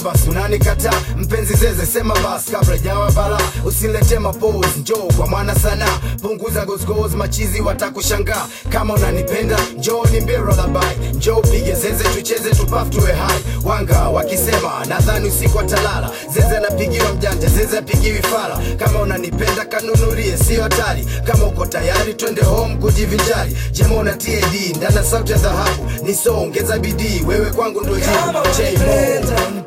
basi unanikataa mpenzi zeze sema basi kabla jawa bala usilete mapozi njoo kwa mwana sana punguza gozgoz machizi watakushangaa kama unanipenda njoo nimbie lullaby njoo pige zeze tucheze tupaf tuwe hai wanga wakisema nadhani usiku atalala zeze anapigiwa mjanja zeze apigiwi fala kama unanipenda kanunulie sio hatari kama uko tayari twende home kujivinjari jema una tad ndana sauti ya dhahabu nisongeza bidii wewe kwangu ndo jibu Kama J-Mo. unanipenda